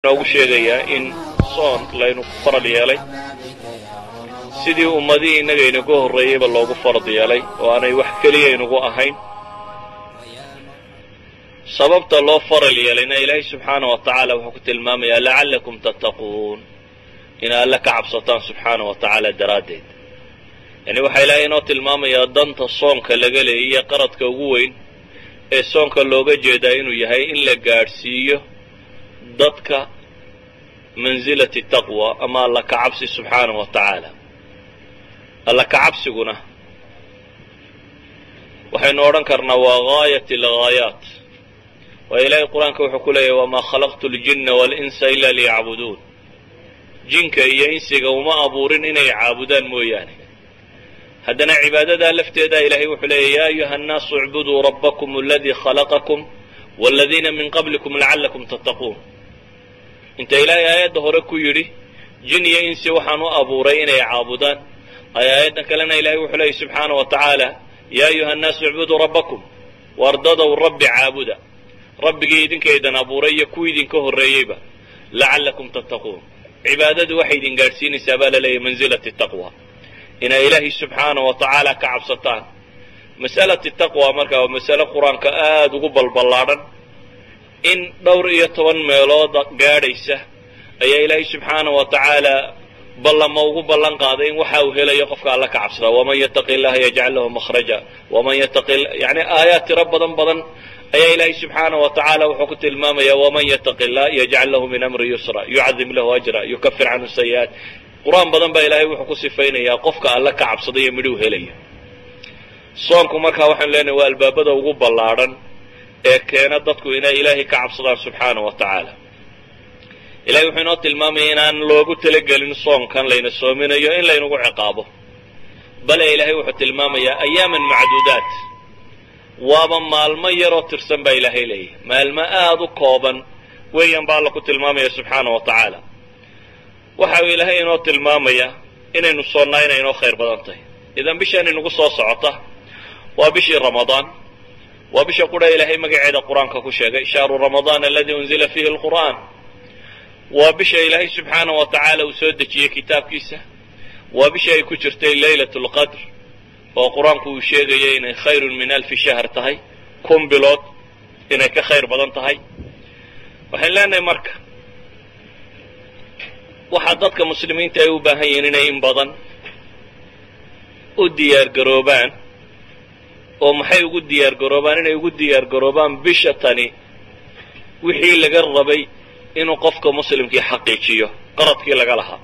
noogu sheegayaa in soon laynu farad yeelay sidii ummadihii innaga inaga horreeyeyba loogu farad yeelay oo aanay wax keliya inugu ahayn sababta loo faral yeelayna ilaahay subxaana wa tacaala wuxuu ku tilmaamayaa lacallakum tattaquun ina alle ka cabsataan subxaana wa tacaala daraaddeed yani waxaa ilaahay inoo tilmaamayaa danta soonka laga leeyay iyo qaradka ugu weyn ee soonka looga jeedaa inuu yahay in la gaadhsiiyo dadka mansilati taqwa ama alla ka cabsi subxaana wa tacaala alla ka cabsiguna waxaynu odhan karnaa waa gaayat alghaayaat waayo ilaahay qur-aanka wuxuu ku leeyahy wamaa khalaqtu ljinna waalinsa ila liyacbuduun jinka iyo insiga uma abuurin inay caabudaan mooyaane haddana cibaadadaa lafteedaa ilaahay wuxuu leeyahy ya ayuha annaasu icbuduu rabbakum aladii khalaqakum waladiina min qablikum lacallakum tattaquun inta ilaahay aayadda hore ku yidhi jin iyo insi waxaan u abuuray inay caabudaan ay aayadda kalena ilahay wuxuu leeyay subxaana wa tacaala yaa ayuha annaasu icbuduu rabbakum wardadow rabbi caabuda rabbigii idinkaydan abuuray iyo kuwii idinka horreeyeyba lacallakum tattaquun cibaadadu waxay idin gaadhsiinaysaa baa la leeyahy mansilati taqwa inay ilaahay subxaana wa tacaala ka cabsataan mas'alati taqwa marka waa masale qur-aanka aada ugu balballaadhan in dhowr iyo toban meelood gaadhaysa ayaa ilaahay subxaana wa tacaala ballama ugu ballan qaaday in waxa uu helayo qofka alla ka cabsada waman yattaqi illaha yajcal lahu makhraja waman yattaqi yani aayaad tiro badan badan ayaa ilaahay subxaana wa tacaala wuxuu ku tilmaamaya waman yattaqi illah yajcal lahu min amri yusra yucadim lahu ajra yukafir canhu sayi'aat qur-aan badan baa ilaahay wuxuu ku sifaynayaa qofka alla ka cabsadaiyo midhuu helaya soonku markaa waxaanu leenahay waa albaabada ugu ballaadhan ee keena dadku inay ilaahay ka cabsadaan subxaana wa tacaala ilahay wuxuu inoo tilmaamaya inaan loogu talagelin soonkan layna soominayo in laynagu ciqaabo bale ilaahay wuxuu tilmaamayaa ayaaman macduudaat waaba maalmo yaroo tirsan baa ilaahay leeyahy maalmo aada u kooban weeyaan baa alla ku tilmaamaya subxaana wa tacaala waxa uu ilaahay inoo tilmaamaya inaynu soonnaa inay inoo khayr badan tahay idan bishaan inagu soo socota waa bishii ramadaan waa bisha qura ilaahay magaceeda qur-aanka ku sheegay shahru ramadaan aladii unzila fiihi alqur'aan waa bisha ilaahay subxaana wa tacaala uu soo dejiyey kitaabkiisa waa bisha ay ku jirtay leylat lqadr oo qur-aanku uu sheegayay inay khayrun min alfi shahr tahay kun bilood inay ka khayr badan tahay waxayn leenahay marka waxaa dadka muslimiinta ay u baahan yihiin inay in badan u diyaar garoobaan oo maxay ugu diyaar garoobaan inay ugu diyaar garoobaan bisha tani wixii laga rabay inuu qofka muslimkii xaqiijiyo qaradkii laga lahaa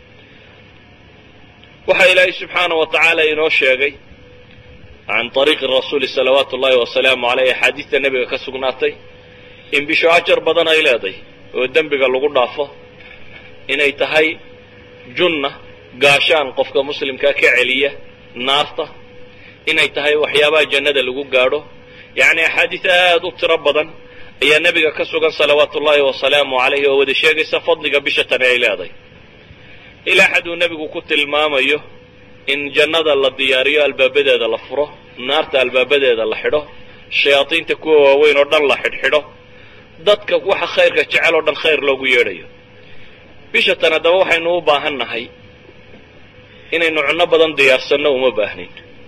waxaa ilaahay subxaana wa tacaala inoo sheegay can طariiqi rasuuli salawaatu ullahi wasalaamu aleyh axaadiista nebiga ka sugnaatay in bisho ajar badan ay leeday oo dembiga lagu dhaafo inay tahay junna gaashaan qofka muslimkaa ka celiya naarta inay tahay waxyaabaha jannada lagu gaadho yacni axaadiis aada u tiro badan ayaa nebiga ka sugan salawaatu ullaahi wasalaamu calayhi oo wada sheegaysa fadliga bisha tani ay leeday ilaa xaduu nebigu ku tilmaamayo in jannada la diyaariyo albaabadeeda la furo naarta albaabadeeda la xidho shayaadiinta kuwa waaweyn oo dhan la xidhxidho dadka waxa khayrka jecel oo dhan khayr loogu yeedhayo bisha tan haddaba waxaynu u baahan nahay inaynu cunno badan diyaarsanno uma baahnin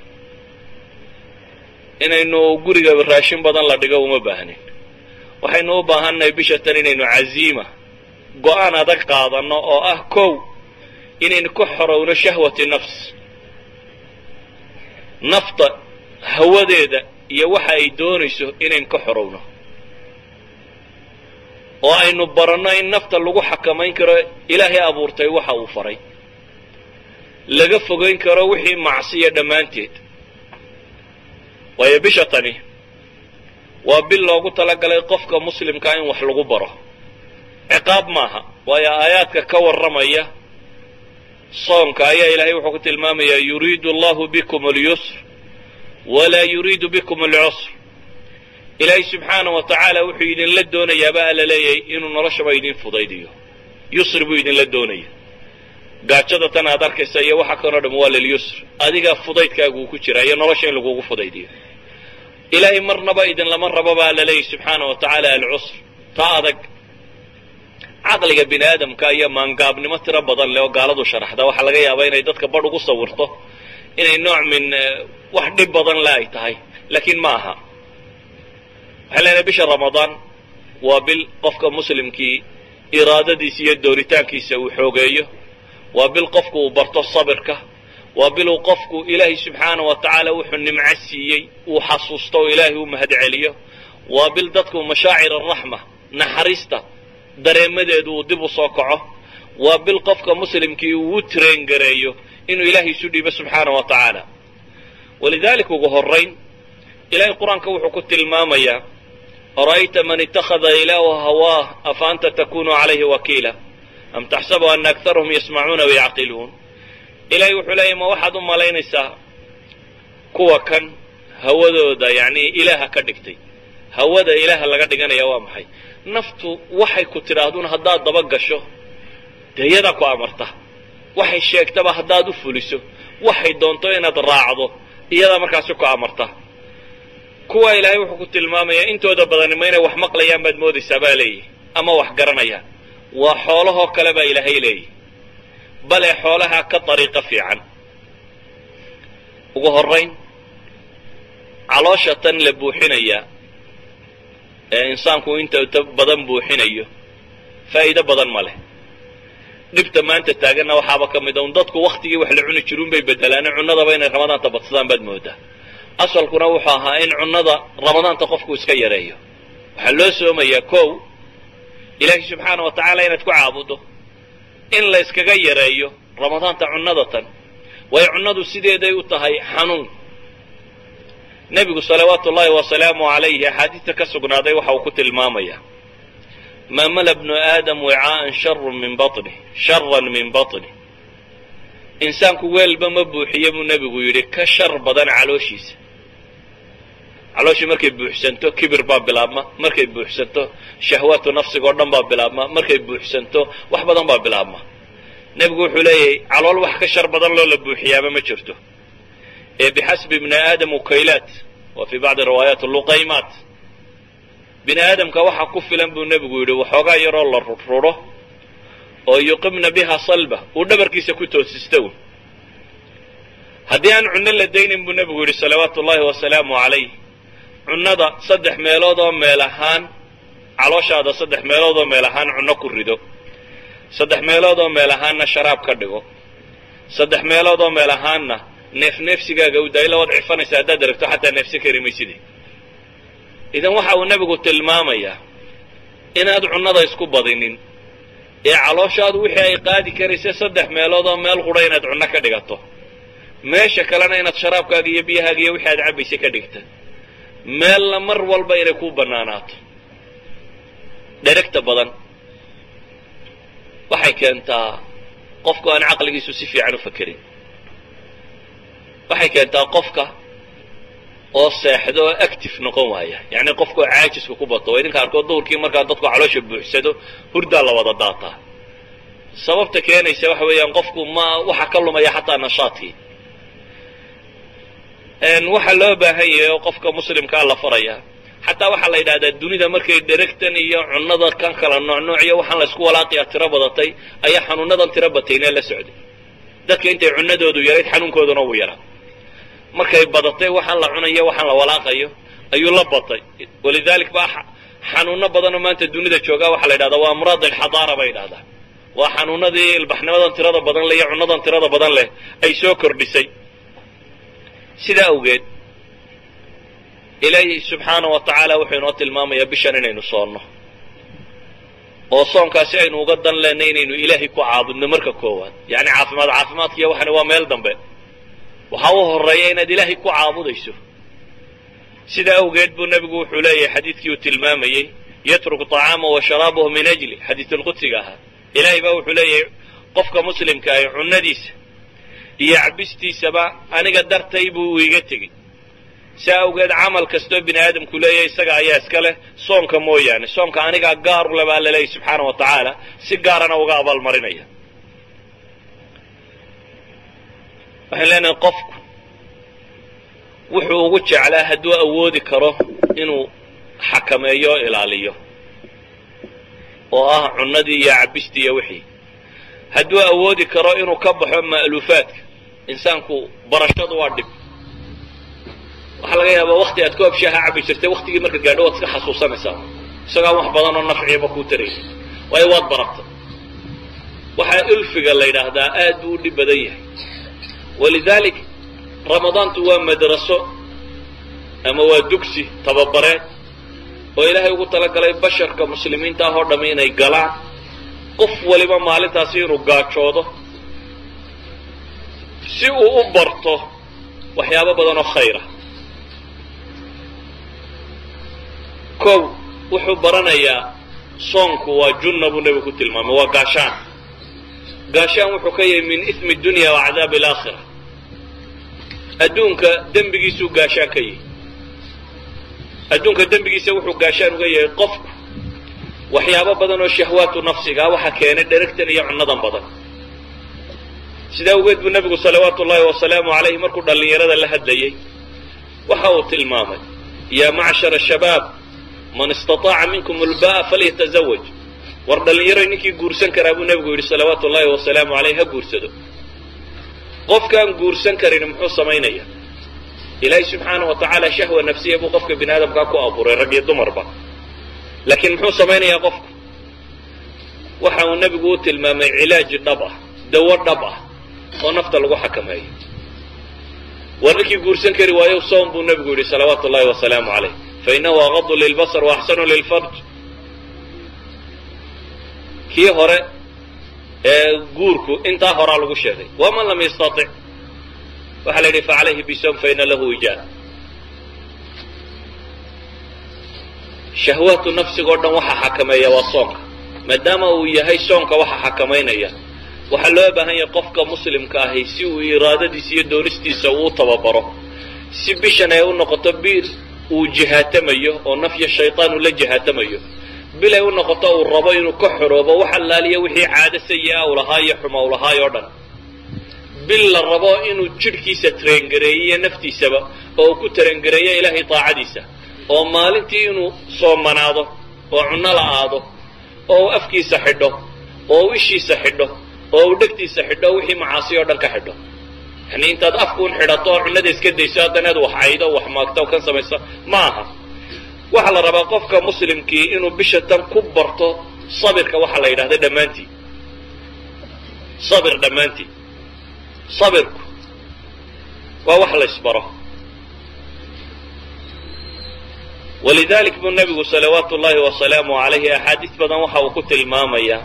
inaynu guriga raashin badan la dhigo uma baahnin waxaynu u baahannahay bisha tan inaynu caziima go-aan adag qaadanno oo ah kow inaynu ka xorowno shahwati nafs nafta hawadeeda iyo waxa ay doonayso inaynu ka xorowno oo aynu baranno in nafta lagu xakamayn karo ilaahay abuurtay waxa uu faray laga fogayn karo wixii macsiya dhammaanteed waayo bisha tani waa bil loogu talagalay qofka muslimkaa in wax lagu baro ciqaab maaha waayo aayaadka ka warramaya soonka ayaa ilaahay wuxuu ku tilmaamayaa yuriidu allahu bikum alyusr walaa yuriidu bikum alcusr ilaahay subxaana wa tacaala wuxuu idinla doonayaaba alla leeyahay inuu noloshaba idin fudaydiyo yusri buu idinla doonaya gaajada tan aad arkaysa iyo waxa kanoo dham waa lilyusr adigaa fudaydkaagu uu ku jiraa iyo nolosha in lagugu fudaydiyo ilaahay marnaba idin lama rabo baa alla leeyahy subxaana wa tacaala alcusr ta adag caqliga bini aadamka iyo maangaabnimo tiro badan leh oo gaaladu sharaxda waxaa laga yaabaa inay dadka badh ugu sawirto inay nooc min wax dhib badan le ay tahay laakiin ma aha waxay leenahay bisha ramadaan waa bil qofka muslimkii iraadadiisa iyo dooritaankiisa uu xoogeeyo waa bil qofku uu barto sabirka waa biluu qofku ilaahay subxaana wa tacaala wuxuu nimco siiyey uu xasuusto oo ilaahay u mahad celiyo waa bil dadku mashaacir araxma naxariista dareemadeedu uu dib u soo kaco waa bil qofka muslimkii uu u traengareeyo inuu ilaahay isu dhiibo subxaana wa tacaala walidaalika ugu horayn ilahay qur-aanka wuxuu ku tilmaamayaa ara'ayta man ittakhada ilaahu hawaah afa anta takunu calayhi wakiila am taxsabu ana akarahum yasmacuuna wayacqiluun ilahay wuxuu leeyahy ma waxaad u malaynaysaa kuwa kan hawadooda yacni ilaaha ka dhigtay hawada ilaaha laga dhiganaya waa maxay naftu waxay ku tidhaahdun haddaad daba gasho dee iyadaa ku amarta waxay sheegtaba haddaad u fuliso waxay doonto inaad raacdo iyadaa markaasi ku amarta kuwa ilaahay wuxuu ku tilmaamayaa intooda badani ma inay wax maqlayaan baad moodaysaa baa leeyihi ama wax garanayaan waa xoolahoo kale baa ilaahay leeyihi bale xoolaha ka dariiqo fiican ugu horayn caloosha tan la buuxinaya ee insaanku inta badan buuxinayo faa'iido badan ma leh dhibta maanta taaganna waxaaba ka mid a un dadku waktigii wax la cuni jiruun bay bedelaane cunnadaba inay ramadaanta badsadaan baad moodaa asalkuna wuxuu ahaa in cunnada ramadaanta qofku iska yareeyo waxaa loo soomayaa kow ilaahay subxaana wa tacaala inaad ku caabudo in la yskaga yareeyo ramadaanta cunnada tan waayo cunnadu sideeday u tahay xanuun nebigu salawaatu ullahi wasalaamu calayhi axaadiista ka sugnaaday waxa uu ku tilmaamayaa maa mala bnu aadam wicaa'an sharun min baطni sharan min baطni insaanku weelba ma buuxiye buu nebigu yidhi ka shar badan calooshiisa calooshii markay buuxsanto kibir baa bilaabma markay buuxsanto shahwaatu nafsiga oo dhan baa bilaabma markay buuxsanto wax badan baa bilaabma nebigu wuxuu leeyahay calool wax ka shar badan loo la buuxiyaaba ma jirto ee bixasbi bni aadam ukaylaat wa fii bacdi riwaayaat luqaymaat bini aadamka waxaa ku filan buu nebigu yidhi waxoogaa yaroo la rururo oo yuqimna biha salba uu dhabarkiisa ku toosista un haddii aan cunno la daynin buu nebigu yidhi salawaatu ullahi wasalaamu calayh cunnada saddex meelood oo meel ahaan calooshaada saddex meelood oo meel ahaan cunno ku rido saddex meelood oo meel ahaanna sharaab ka dhigo saddex meelood oo meel ahaanna neef neefsigaaga u daayla waad cifanaysa haddaad aragto xataa neefsan kari mayside idan waxa uu nebigu tilmaamayaa inaad cunnada isku badinin ee calooshaadu wixii ay qaadi karaysa saddex meelood oo meel qudha inaad cunno ka dhigato meesha kalena inaad sharaabkaaga iyo biyahaaga iyo wixii aad cabbaysa ka dhigta meelna mar walba inay ku bannaanaato dheregta badan waxay keentaa qofku aan caqligiisu si fiican u fakerin waxay keentaa qofka oo seexdo oo active noqon waaya yacni qofka oo caajiska ku bato waa idinka arkood duhurkii markaa dadku caloosha buuxsado hurdaa la wada daataa sababta keenaysa waxa weeyaan qofku ma waxa ka lumaya xataa nashaadkii waxaa loo baahan yahay oo qofka muslimkaa la faraya xataa waxaa la yidhahdaa dunida markay dheregtan iyo cunnada kan kala noocnooc iyo waxaan laysku walaaqiyaa tiro badatay ayaa xanuunadan tiro bataynee la socday dadka intay cunnadoodu yarayd xanuunkooduna uu yaraa markay badatay waxaan la cunayo waxaan la walaaqayo ayuu la batay walidalik baa xanuuno badanoo maanta dunida joogaa waxaa la yidhahdaa waa amraad alxadaara bay yidhahdaa waa xanuunadii ilbaxnimadan tirada badan leh iyo cunnadan tirada badan leh ay soo kordhisay sidaa awgeed ilaahi subxaana wa tacaala wuxuu inoo tilmaamayaa bishan inaynu soonno oo soonkaasi aynu uga dan leenay inaynu ilaahay ku caabudno marka koowaad yacni caafimaad caafimaadkiiyo waxani waa meel dambe waxaa u horeeya inaad ilaahay ku caabudayso sidaa awgeed buu nebigu wuxuu leeyahay xadiidkii uu tilmaamayey yatruku طacaamahu wa sharaabahu min ajli xadiisulqudsiga ahaa ilaahay baa wuxuu leeyahay qofka muslimka ahi cunnadiisa iyo cabistiisaba aniga dartay buu iga tegey saa awgeed camal kastoo bini aadamku leeyahay isaga ayaa iska leh soonka mooyaane soonka anigaa gaaru le baa laleeyahy subxaana wa tacaala si gaarana uga abaalmarinaya waxaan leenahay qofku wuxuu ugu jeclaa hadduu awoodi karo inuu xakameeyo o ilaaliyo oo ah cunnadii iyo cabistii iyo wixii hadduu awoodi karo inuu ka baxo ma'luufaadka insaanku barashadu waa dhib waxaa laga yaabaa wakti aad koob shaaha cabi jirtay waktigii marka gaadho waad iska xasuusanaysaa isagaan wax badan oo nafciiba kuu taraysa waayo waad barata waxaa ulfiga la yidhaahdaa aad buu u dhib badan yahay walidaalik ramadaantu waa madraso ama waa dugsi tababareed oo ilaahay ugu talagalay basharka muslimiinta ah oo dhammi inay galaan qof waliba maalintaasi inuu gaajoodo si uu u barto waxyaabo badan oo khayra kow wuxuu baranayaa soonku waa junna buu nebigu ku tilmaamay waa gaashaan gaashaan wuxuu ka yahay min ismi dunya wa cadaabi alaakhira adduunka dembigiisuu gaashaan ka yahay adduunka dembigiisa wuxuu gaashaan uga yahay qofku waxyaabo badan oo shahwaatu nafsigaa waxa keenay dheragtan iyo cunnadan badan sidaa awgeed buu nebigu salawaatu ullahi wasalaamu calayhi markuu dhallinyarada la hadlayey waxa uu tilmaamay yaa macshara shabaab man istataaca minkum ulba'a falyatazawaj war dhallinyaroy ninkii guursan karaa buu nebigu yidhi salawaatu ullahi wasalaamu calayh ha guursado qofkaan guursan karin muxuu samaynaya ilaahay subxaanahu wa tacaala shahwa nafsiya buu qofka bini aadamkaa ku abuuray rag iyo dumarba laakiin muxuu samaynayaa qofku waxa uu nebigu u tilmaamay cilaaji dhab ah dawo dhab ah oo nafta lagu xakameeyo war ninkii guursan kari waayo soom buu nebigu yidhi salawaatu ullahi wasalaamu calayh fainahu aqadu lilbasar wa axsanu lilfarj kii hore ee guurku intaa horaa lagu sheegay waman lam yastatic waxaa la yidhi facalayhi bisom faina lahu ijaab shahwaatu nafsigoo dhan waxa xakameeya waa soonka maadaama uu yahay soonka waxa xakamaynaya waxaa loo baahan yahay qofka muslimka ahi si uu iraadadiisa iyo doonistiisa uu tababaro si bishan ay u noqoto bil uu jihaatamayo oo nafya shaytaan uu la jihaatamayo bil ay u noqoto uu rabo inuu ka xoroobo wax allaaliya wixii caado sayi-a u lahaa iyo xuma u lahaay oo dhan bil la rabo inuu jidhkiisa tarengareeyiyo naftiisaba oo uu ku tarengareeyo ilaahay taacadiisa oo maalintii inuu soomanaado oo cunno la aado oo uu afkiisa xidho oo uu ishiisa xidho oo uu dhegtiisa xidho wixii macaasi oo dhan ka xidho yani intaad afkuun xidhato oo cunnada iska dayso haddana ad wax caydo wax maagto o kan samayso ma aha waxaa la rabaa qofka muslimkii inuu bisha tan ku barto sabirka waxaa la yidhahda dhammaantii sabir dhammaantii sabirku waa wax la ysbaro walidalik buu nebigu salawaatu ullahi wasalaamu calayhi axaadiis badan waxa uu ku tilmaamayaa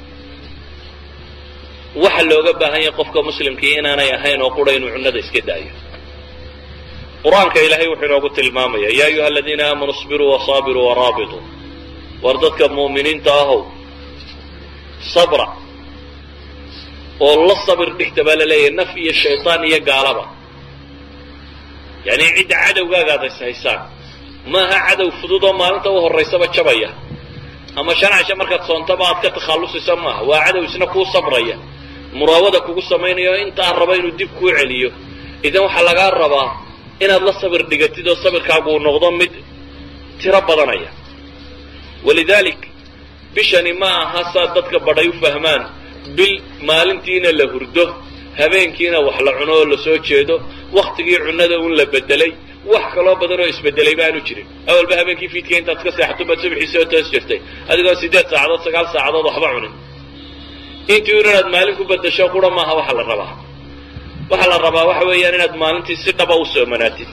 waxa looga baahan yahay qofka muslimkii inaanay ahayn oo qura inuu cunnada iska daayo qur-aanka ilaahay wuxuu inoogu tilmaamaya ya ayuha aladiina aamanuu isbiruu wasaabiruu waraabituu war dadka mu'miniinta ahow sabra oo la sabir dhigta baa la leeyahay naf iyo shaytaan iyo gaalaba yani cidda cadowgaagaad is haysaan maaha cadow fudud oo maalinta u horaysaba jabaya ama shan casha markaad soontaba aad ka takhallusaysa maaha waa cadow isna kuu sabraya muraawada kugu samaynayo intaa raba inuu dib kuu celiyo idan waxaa lagaa rabaa inaad la sabir dhigatid oo sabirkaagu uu noqdo mid tiro badanaya walidalik bishani ma aha saad dadka badhay u fahmaan bil maalintiina la hurdo habeenkiina wax la cuno oo lasoo jeedo waktigii cunnada un la bedelay wax kaloo badan oo isbedelay baanu jirin awalba habeenkii fiidka intaad ka seexato baad subaxii soo toos jirtay adigoo siddeed saacadood sagaal saacadood waxba cunin intii un inaad maalin ku bedasho qura maaha waxa la rabaa waxaa la rabaa waxa weeyaan inaad maalintii si dhaba u soomanaatid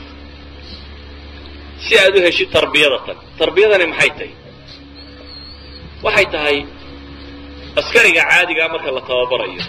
si aad u heshid tarbiyada tan tarbiyadani maxay tahay waxay tahay askariga caadigaa marka la tababarayo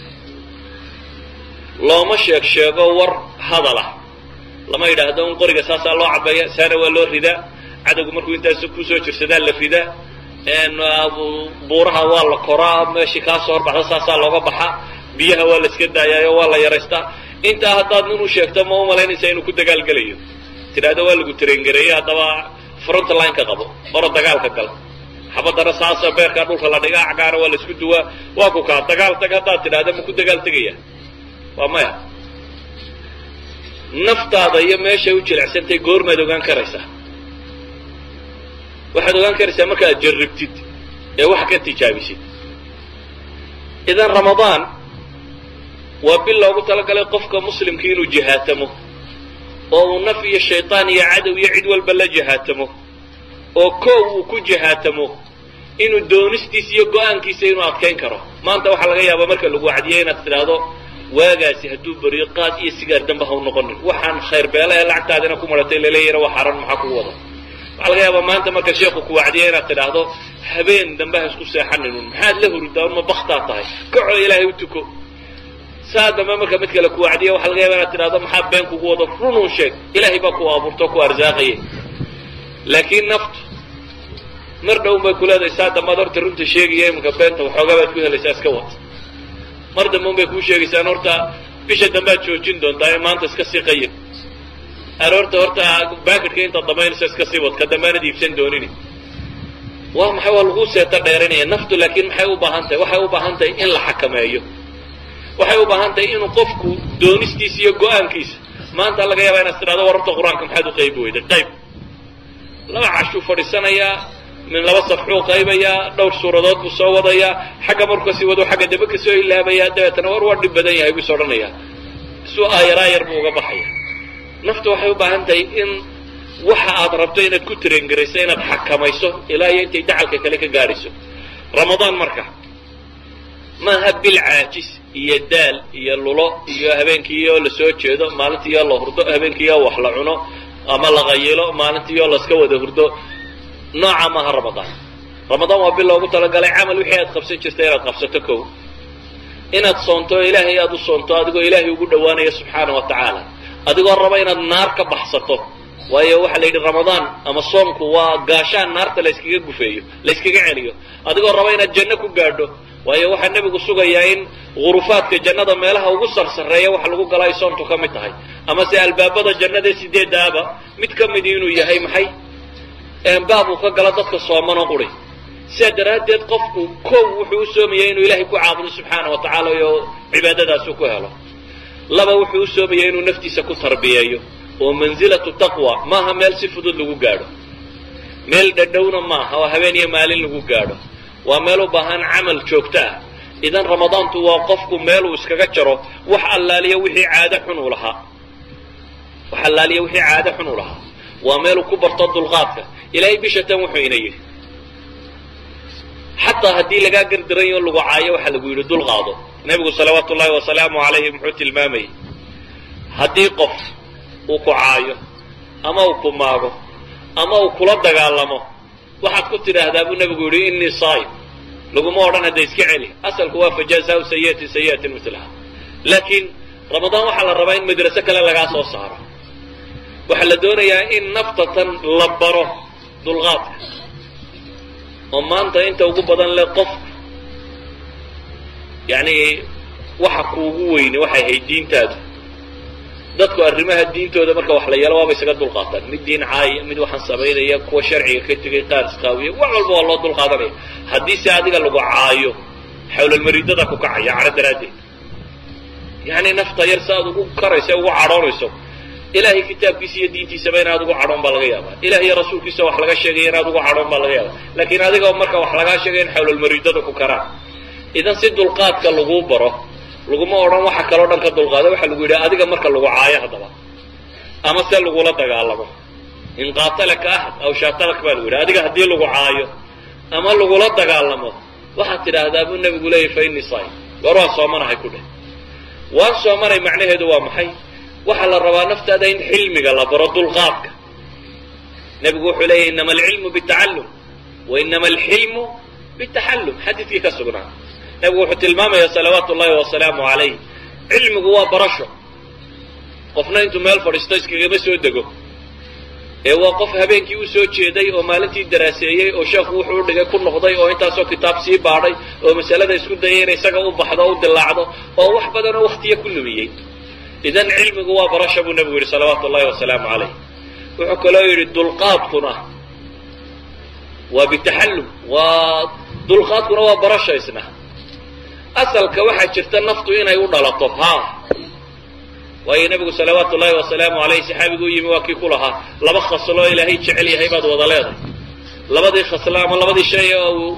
looma sheeg sheego war hadalah lama yidhaahdo un qoriga saasaa loo cabeeya saana waa loo ridaa cadowgu markuu intaas kusoo jirsadaa la ridaa buuraha waa la koraa meeshii kaa soo horbaxda saasaa looga baxaa biyaha waa la iska daayaayo waa la yaraystaa intaa haddaad nin u sheegto ma u malaynaysaa inuu ku dagaalgelayo tidhaahdo waa lagu tarengareeyey haddaba front line ka qabo oro dagaalka gal xabadana saasa beerkaa dhulka la dhigaa cagaana waa la isku duwaa waa ku kaa dagaal tag haddaad tidhaahdo ma ku dagaal tegaya waa maya naftaada iyo meeshay u jilecsantahay goormaad ogaan karaysaa waxaad ogaan karaysaa markaaad jarribtid ee wax ka tijaabisid idan ramadaan waa bil loogu talagalay qofka muslimkii inuu jihaatamo oo uu naf iyo shaytaan iyo cadow iyo cid walba la jihaatamo oo koow uu ku jihaatamo inuu doonistiisa iyo go-aankiisa inuu adkayn karo maanta waxaa laga yaabaa marka lagu wacdiyay inaad tidhaahdo waagaasi hadduu beriyo qaad iyo sigaar damba ha u noqonin waxaan khayr beela ee lacagtaadina ku maratay laleeyana waa xaran maxaa kugu wada waxaa laga yaabaa maanta marka sheekhu ku wacdiya inaad tidhaahdo habeen dambe ha isku seexaninun maxaad la huridaa ma baktaa tahay kacoo ilaahay u tuko saa dambe marka mid kale ku wacdiya waxaa laga yaaba inaad tidhahdo maxaa been kugu wado runun sheeg ilaahay baa ku abuurto ku arsaaqaya laakiin naftu mar dhown bay ku leedahay saa dambaad horta runta sheegaya iminka beenta waxoogaa baad ku helaysaa iska wad mar dambe un bay kuu sheegaysaan horta bisha dambead joojin doontaa ee maanta iska sii qayib aroorta horta baakidka intaad damaynayso iska sii wad ka dambaanad iibsan doonini waa maxay waa laguu seeta dheerinaya naftu laakiin maxay u baahan tahay waxay u baahan tahay in la xakameeyo waxay u baahan tahay inuu qofku doonistiisa iyo go-aankiisa maanta laga yaabaa inaad tidhahdo war horta qur-aanka maxaad u qaybi weyday qayb laba cashuu fadhiisanayaa min laba safxuu qaybayaa dhowr suuradood buu soo wadayaa xagga markuu kasii wado xagga dambe kasoo ilaabayaa dabeetana war waa dhib badan yahay buu is odhanayaa isuu aayaraa yar buu uga baxaya naftu waxay u baahan tahay in waxa aad rabto inaad ku tarengarayso inaad xakamayso ilaa iyo intay dacalka kale ka gaadhayso ramadaan marka maaha bil caajis iyo daal iyo lulo iyo habeenkiioo la soo jeedo maalintiioo la hurdo habeenkiioo wax la cuno ama la qayilo maalintiioo laska wada hurdo nooca maaha ramadaan ramadaan waa bil loogu talagalay camal wixii aad qabsan jirta inaad qabsato kow inaad soonto ilaahay aad u soonto adigoo ilaahay ugu dhowaanaya subxaana wa tacaala adigoo raba inaad naar ka baxsato waayo waxaa la yidhi ramadaan ama soomku waa gaashaan naarta layskaga gufeeyo layskaga celiyo adigoo raba inaad janno ku gaadho waayo waxaa nebigu sugayaa in gurufaadka jannada meelaha ugu sarsareeya waxa lagu gala ay soontu ka mid tahay ama se albaabada jannada sideedaaba mid ka midi inuu yahay maxay baab uu ka galo dadka soomanoo quri sidaa daraaddeed qofku kow wuxuu u soomaya inuu ilaahay ku caabudo subxaana wa tacaala oo cibaadadaasu ku helo laba wuxuu u soomaya inuu naftiisa ku tarbiyeeyo oo mansilatu taqwa maaha meel si fudud lagu gaadho meel dhadhowna maaha oo habeen iyo maalin lagu gaadho waa meel u baahan camal joogto ah idan ramadaantu waa qofku meeluu iskaga jaro wax allaaliya wixii caado xun uu lahaa wax allaaliya wixii caado xun uu lahaa waa meeluu ku barto dulqaadka ilaahay bisha tan wuxuu ina yidhi xataa haddii lagaa gardaranyo lagu caayo waxaa lagu yidhi dulqaado nebigu salawaatu ullahi wasalaamu calayhi muxuu tilmaamayay haddii qof uu ku caayo ama uu ku maago ama uu kula dagaalamo waxaad ku tidhaahdaa buu nebigu yidhi innii saayim laguma odhan hadda iska celi asalku waa fajaasahu sayi'atin sayi'atin mislaha laakiin ramadaan waxaa la rabaa in madraso kale lagaa soo saaro waxaa la doonayaa in naftatan la baro dulqaadka oo maanta inta ugu badan le qof yacni waxa kuugu weyne waxay ahayd diintaadu dadku arrimaha diintooda marka wax la yeelo waaba isaga dulqaataan mid diin caaya mid waxaan samaynaya kuwa sharciga ka tegay qaar isqaawiya wax walba waa loo dulqaadanaya haddii se adiga lagu caayo xawlalmaridada ku kacaya cadho daraaddeed yacni nafta yar si aad ugu karayso ugu cadhoonayso ilahay kitaabkiisa iyo diintiisaba inaad ugu cadhoon baa laga yaabaa ilaah iyo rasuulkiisa wax laga sheegaya inaad ugu cadhoon baa laga yaabaa laakiin adiga marka wax lagaa sheegay in xawlalmaridada ku karaan idan si dulqaadka laguu baro laguma odhan waxa kaloo dhan ka dulqaada waxaa lagu yidhi adiga marka lagu caayo haddaba ama se lagula dagaalamo in qaatalaka ahad aw shaatalak baa lagu yidhi adiga haddii lagu caayo ama lagula dagaalamo waxaad tidhaahdaa buu nebigu leeyahy fa innii saayim war waan soomanahay ku dheh waan soomanay macnaheedu waa maxay waxaa la rabaa naftaada in xilmiga la baro dulqaadka nebigu wuxuu leeyahy inama alcilmu bitacallum wa inama alxilmu bitaxallum xadiidkii ka sugnaa nebigu wuxuu tilmaamaya salawaatu ullahi wasalaamu calayh cilmigu waa barasho qofna intuu meel fadhiisto iskagama soo dego ee waa qof habeenkii u soo jeeday oo maalintii daraaseeyey oo sheekhu wuxuu u dhigay ku noqday oo intaasoo kitaab sii baadhay oo masalada isku dayay inay isaga u baxdo o u dilaacdo oo wax badanoo waktiya ku lumiyey idan cilmigu waa barasha buu nebigu yidhi salawaatu ullahi wasalaamu calayh wuxuu kaloo yidhi dulqaadkuna waa bitaxallum waa dulqaadkuna waa barasha isna asalka waxaa jirta naftu inay u dhalato ha waayo nebigu salawaatu ullahi wasalaamu alayh saxaabigu u yimi waa kii ku lahaa laba khasloo ilaahay jecel yahay baad wada leedahay labadii khaslo ama labadii shay oo uu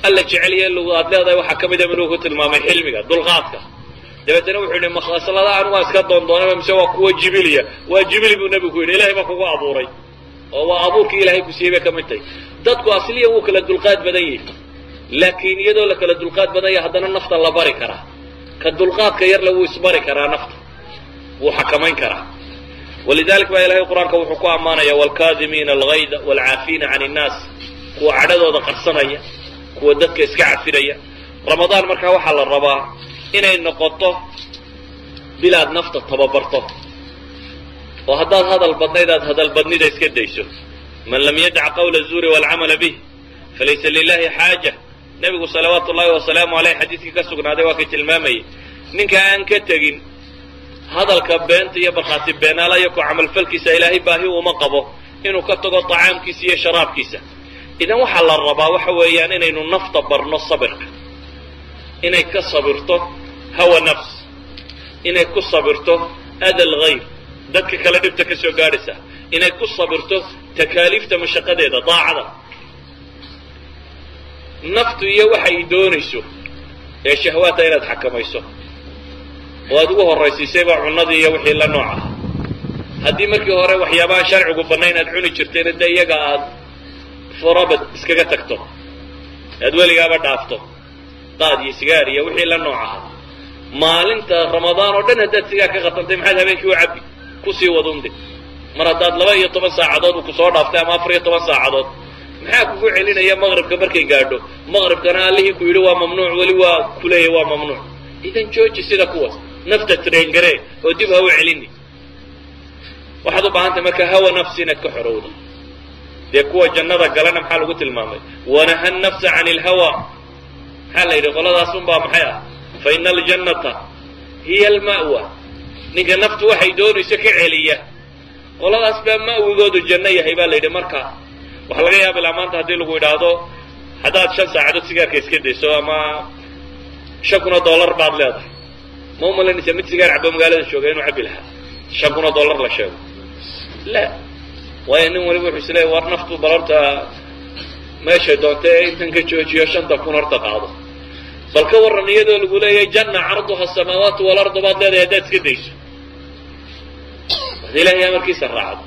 alla jeceliya lugu aad leedahay waxaa ka mida inuu ku tilmaamay xilmiga dulqaadka dabeetana wuxuu yidhi makhaslada anu waa iska doondoonaba mise waa kuwa jibiliya waa jibili buu nebigu ku yidhi ilahay baa kugu abuuray oo waa abuurkii ilaahay ku siiyey bay ka mid tahay dadku asliya wuu kala dulqaad badan yahay laakiin iyadoo la kala dulqaad badan yahay haddana nafta la bari karaa ka dulqaadka yarle wuu isbari karaa nafta wuu xakamayn karaa walidalik baa ilahay qur-aanka wuxuu ku ammaanaya waalkaadimiina algayda waalcaafiina can innaas kuwa cadhadooda qarsanaya kuwa dadka iska cafinaya ramadaan markaa waxaa la rabaa inay noqoto bilaad nafta tababarto oo haddaad hadal badnayd aad hadal badnida iska dayso man lam yadac qawla zuuri waalcamala bih falaysa lilahi xaaja nebigu salawaatu ullahi wasalaamu aleyh xadiiskii ka sugnaaday waa kay tilmaamayay ninka aan ka tegin hadalka beenta iyo barkhaati beenaala iyo ku camalfalkiisa ilaahay baahi uma qabo inuu ka tago طacaamkiisa iyo sharaabkiisa idan waxaa la rabaa waxa weeyaan inaynu nafta barno sabirka inay ka sabirto hawa nafs inay ku sabirto ada lgayr dadka kale dhibta ka soo gaadhaysa inay ku sabirto takaaliifta mashaqadeeda daacada naftu iyo waxay doonayso ee shahwaata inaad xakamayso oo aad ugu horraysiisayba cunnadii iyo wixii la nooc ah haddii markii hore waxyaabaha sharcigu bannayn aad cuni jirtayna dee iyaga aad forabad iskaga tagto aad weligaaba dhaafto qaad iyo sigaar iyo wixii la nooc ahaa maalinta ramadaan oo dhan haddaad sigaar ka qatantay maxaad habeenkii u cabbi kusii wadunde mar haddaad laba iyo toban saacadood uu kusoo dhaaftay ama afar iyo toban saacadood maxaa kugu celinaya maqribka markay gaadho maqribkana allihii ku yidhi waa mamnuuc weli waa kuleeya waa mamnuuc idan jooji sida kuwaas nafta traingaree oo dib ha u celini waxaad u baahantahay marka hawa nafsi inaad ka xorowdo dee kuwa jannada galana maxaa lagu tilmaamay wanaha nafsa can ilhawa maxaa la yidhi qoladaas unbaa maxay ah fa ina aljannata hiya alma'wa ninka naftu waxay doonayso ka celiya qoladaas baa ma'wigoodu janno yahay baa la yidhi marka waxaa laga yaaba ilaa maanta haddii lagu idhaahdo haddaad shan saacadood sigaarka iska dayso ama shan kun oo dollar baad leedahay ma u malaynaysa mid sigaar cabo magaalada jooga inuu cabbi lahaa shan kun oo dollar la sheego la waayo nin waliba wuxuu isleeya war naftu bal horta meeshay doonta ee intan ka joojiyo shanta kun horta qaado bal ka warran iyadoo lagu leeyahay janna carduha asamaawaatu walardu baad leedahay haddaad iska dayso ad ilahay amarkiisa raacdo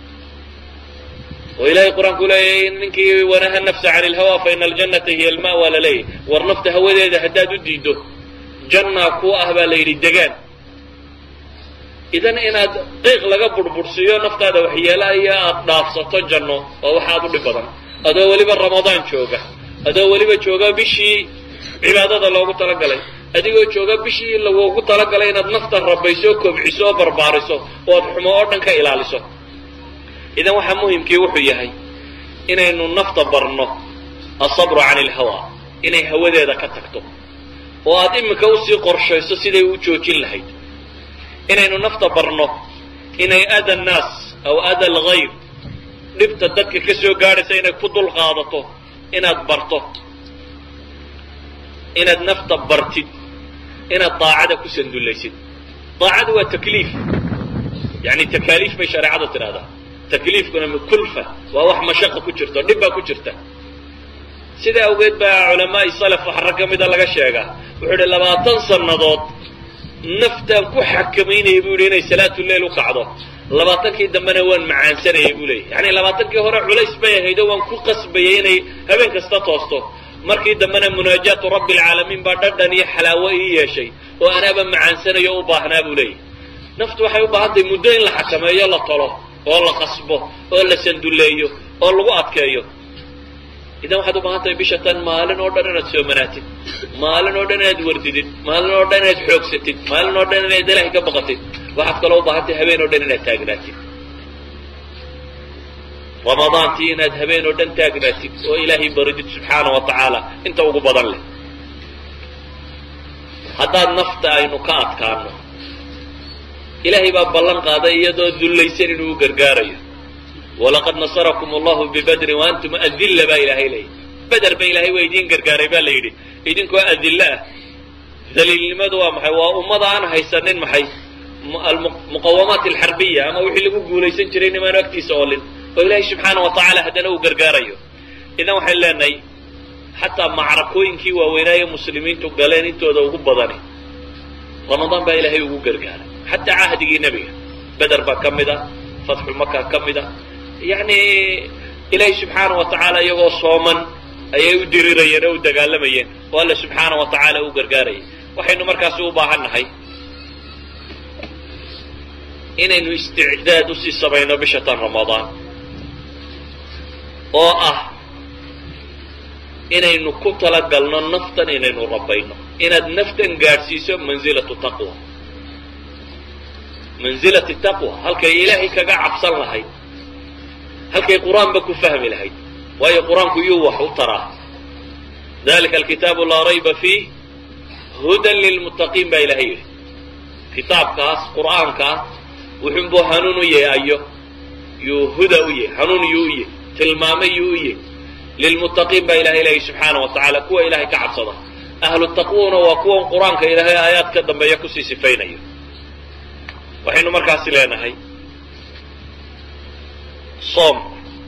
oo ilahay qur-aanku leeyahay ninkii wanaha nafsa can ilhawa fa ina aljannata hiya alma'wa laleeyahy war nafta hawadeeda haddaad u diiddo jannaa ku ah baa la yidhi degaan idan inaad qiiq laga burbursiiyo naftaada waxyeelaya aad dhaafsato janno waa wax aad u dhib badan adoo weliba ramadaan jooga adoo weliba jooga bishii cibaadada loogu talagalay adigoo jooga bishii lagoogu talagalay inaad nafta rabayso kobciso oo barbaariso oo ad xumo oo dhan ka ilaaliso idan waxaa muhimkii wuxuu yahay inaynu nafta barno asabru can ilhawa inay hawadeeda ka tagto oo aad iminka usii qorshayso siday u joojin lahayd inaynu nafta barno inay ada annaas aw ada algayr dhibta dadka ka soo gaadhaysa inay ku dul qaadato inaad barto inaad nafta bartid inaad daacada ku sandullaysid daacadu waa takliif yani takaaliif bay shareecadu tidhahdaa takliifkuna kulfa waa wax mashaqa ku jirto dhib baa ku jirta sidaa awgeed baa culamaai salaf waxa rag ka mida laga sheegaa wuxuu idhi labaatan sannadood naftaan ku xakamaynayay buu yidhi inay salaatuleil u kacdo labaatankii dambena waan macaansanayay buu leeyay yani labaatankii hore culays bay ahaydoo waan ku qasbayay inay habeen kasta toosto markii dambena munaajaatu rabbi alcaalamiin baa dhadhan iyo xalaawo ii yeeshay oo anaaba macaansanayo o u baahnaa buu leeyahy naftu waxay u baahan tahay muddo in la xakameeyo la tolo oo la qasbo oo la sandulleeyo oo lagu adkeeyo idan waxaad u baahan tahay bisha tan maalin oo dhan inaad soomanaatid maalin oo dhan inaad wardidid maalin oo dhan inaad xoogsatid maalin oo dhan inaad ilaahay ka baqatid waxaad kaloo u baahan tahay habeen oo dhan inaad taagnaatid ramadaantii inaad habeen oo dhan taagnaatid oo ilaahay baridid subxaana wa tacaala inta ugu badan leh haddaad nafta aynu ka adkaano ilaahay baa ballan qaaday iyadoo dullaysan inuu u gargaarayo walaqad nasarakum allahu bibadrin waantum adilla baa ilaahay leeyay beder ba ilaahay waa idiin gargaaray baa la yidhi idinkoo adilla ah daliilnimadu waa maxay waa ummada aan haysanin maxay muqawamaat alxarbiya ama wixii lagu guulaysan jiray nimaanu agtiisa oolin oo ilaahay subxaana wa tacaala haddana uu gargaarayo idan waxayn leenahay xataa macrakooyinkii waaweynaaye muslimiintu galeen intooda ugu badani ramadaan baa ilaahay ugu gargaaray xataa cahdigii nebiga beder baa ka mid a fatxu maka ka mid a yacni ilaahay subxaana wa tacaala iyagoo sooman ayay u dirirayeen oo u dagaalamayeen oo alle subxaana wa tacaala u gargaarayay waxaynu markaasi u baahan nahay inaynu isticdaad usii samayno bisha tan ramadaan oo ah inaynu ku talagalno naftan inaynu rabayno inaad naftan gaadhsiiso mansilatu taqwa mansilati taqwa halkay ilaahay kaga cabsan lahayd halkay qur-aanba ku fahmi lahayd waayo qur-aanku iyuu wax u taraa dalika alkitaabu laa rayba fiih hudan lilmuttaqiin baa ilahay yidhi kitaabkaas qur'aankaa wuxunbuu hanuun u yahay ayo yuu huda u yahay hanuun yuu u yahay tilmaame yuu u yahay lilmuttaqiin baa ilahay leeyahy subxaana wa tacaala kuwa ilahay ka cabsada ahlu taqwuna waa kuwan qur-aanka ilaahay aayaad ka dambeeya kusii sifaynayo waxaynu markaasi leenahay soomku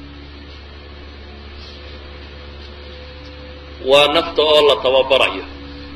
waa nafta oo la tababarayo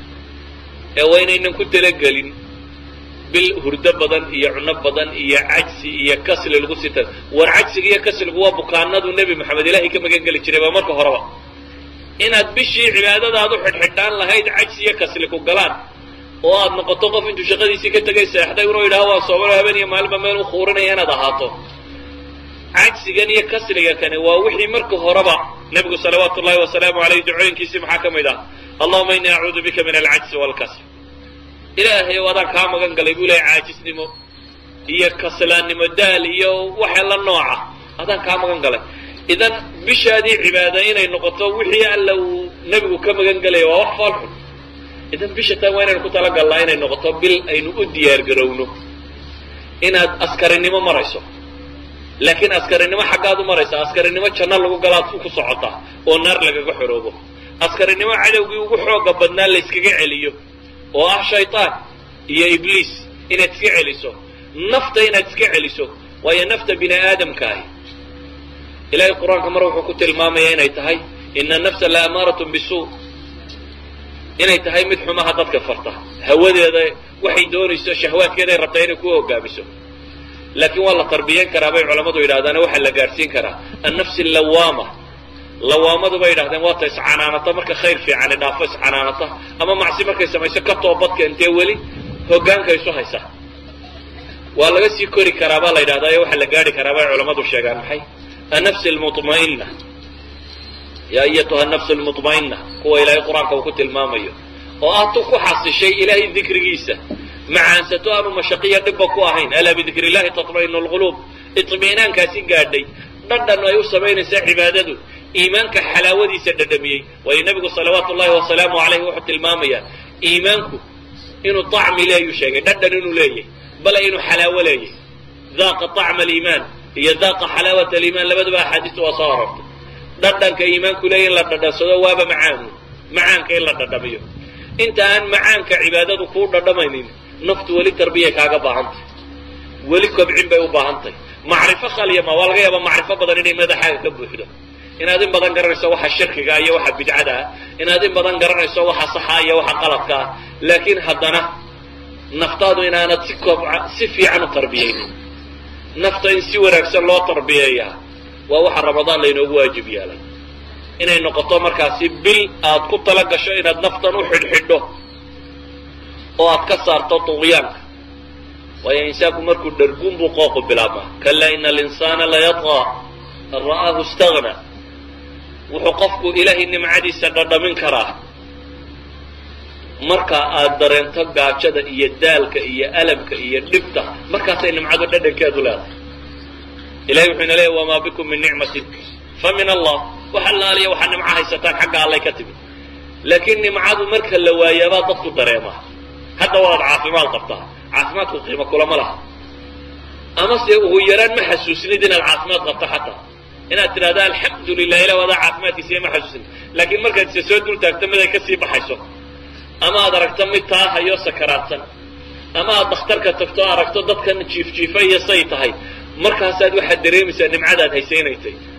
ee waa inaynan ku talagelin bil hurdo badan iyo cuno badan iyo cajsi iyo kasli lagu sita war cajsiga iyo kasligu waa bukaanadu nebi moxamed ilaahay ka magan geli jiray ba marka horeba inaad bishii cibaadadaad u xidhxidhaan lahayd cajsi iyo kasli ku galaan oo aad noqoto qof intuu shaqadiisii ka tegay seexday inuu yidhaha waan soomano habeen iyo maalinba meel u kuurinaya inaad ahaato cajsigan iyo kasliga kani waa wixii marka horeba nebigu salawaatu ullahi wasalaamu aleyh ducooyinkiisii maxaa ka mid ah allahuma ini acuudu bika min alcajsi waalkasl ilaahay o adaan kaa magan galay buu lehay caajisnimo iyo kaslaannimo daal iyo waxa la nooca adaan kaa magan galay idan bishaadii cibaada inay noqoto wixii alla uu nebigu ka magan gelaya waa wax foolxun idan bisha tan waa inaynu ku talagalnaa inay noqoto bil aynu u diyaar garowno inaad askarinimo marayso laakiin askarinimo xaggaad u maraysa askarinimo janno lagu galaad ku socotaa oo naar lagaga xoroobo askarinimo cadowgii ugu xooga badnaa layskaga celiyo oo ah shaytaan iyo ibliis inaad iska celiso nafta inaad iska celiso waayo nafta bini aadamka ahi ilahay qur-aanka mar wuxuu ku tilmaamaya inay tahay ina nafsa la amaaratun bisuu inay tahay mid xumaha dadka farta hawadeeda waxay doonayso shahwaadkeeday rabtaa inay ku hogaamiso laakiin waa la tarbiyan karaa bay culammadu yidhahdaane waxaa la gaadhsiin karaa annafsi allawaama lawaamadu bay yidhahdeen waata iscanaanata marka khayr fiicani dhaafo iscanaanata ama macsi markay samayso ka toobadka intee weli hogaanka isu haysa waa laga sii kori karaa baa la yidhahdaa ee waxaa la gaadhi karaa bay culammadu sheegaan maxay annafsi almuطma'ina yaa ayatuha nafsu almuطma'ina kuwa ilaahay qur-aanka uu ku tilmaamayo oo ah tu ku xasishay ilaahay dikrigiisa macaansato aanu mashaqiya dhibba ku ahayn alaa bidikri illahi taطma'inu lquluub iطminaankaasi gaadhay dhadhan ay u samaynaysaa cibaadadu iimaanka xalaawadiisa dhadhamiyey waayo nebigu salawaatu ullahi wasalaamu alayh wuxuu tilmaamayaa iimaanku inuu طacmi leeyuu sheegay dhadhan inuu leeyahy bale inuu xalaawo leeyahy daaqa طacma aliimaan iyo daaqa xalaawat aliimaan labaduba axaadiista waa soo arortay dhadhanka iimaanku leeya in la dhadhansado waaba macaanu macaanka in la dhadhamiyo inta aan macaanka cibaadadu kuu dhadhamaynin naftu weli tarbiyay kaaga baahantay weli kobcin bay u baahantahy macrifo khalyama waa laga yaaba macrifo badan inay madaxaaga ka buuxdo inaad in badan garanayso waxa shirkiga iyo waxa bidcada ah inaad in badan garanayso waxa saxa iyo waxa qaladka ah laakiin haddana naftaadu inaanad si kobca si fiican u tarbiyaynin nafta in si wanaagsan loo tarbiyeeyaa waa waxa ramadaan laynoogu waajib yeelay inay noqoto markaasi bil aad ku tala gasho inaad naftan u xidhxidho oo aad ka saarto tuqyaanka waayo insaanku markuu dharguun buu qooqu bilaabmaa kalaa ina alinsaana layadqaa an ra'aahu istagna wuxuu qofku ilaahay nimcadiisa dhadhamin karaa marka aad dareento gaajada iyo daalka iyo alamka iyo dhibta markaasay nimcadu dhadhankeedu leedahay ilahay wuxuu ina leeyahy wamaa bikum min nicmatin fa min allah wax allaaliya waxaa nimco haysataan xagga allay ka timid laakiin nimcadu marka la waayaabaa dadku dareemaa hadda waad caafimaad qabtaa caafimaadku qiimo kulama laha ama se ugu yaraan ma xasuusnid inaad caafimaad qabto xataa inaad tidhahda alxamdu lilah ilah wadaa caafimaadkiisa iyo ma xasuusin laakiin markaad isa soo dul taagto mid ay kasii baxayso ama aad aragto mid taahayo sakaraadsan ama aad dakhtarka tagto aragto dadkan jiif jiifa iyo say tahay markaasaad waxaad dareemaysaa nimcadaad haysaynaysay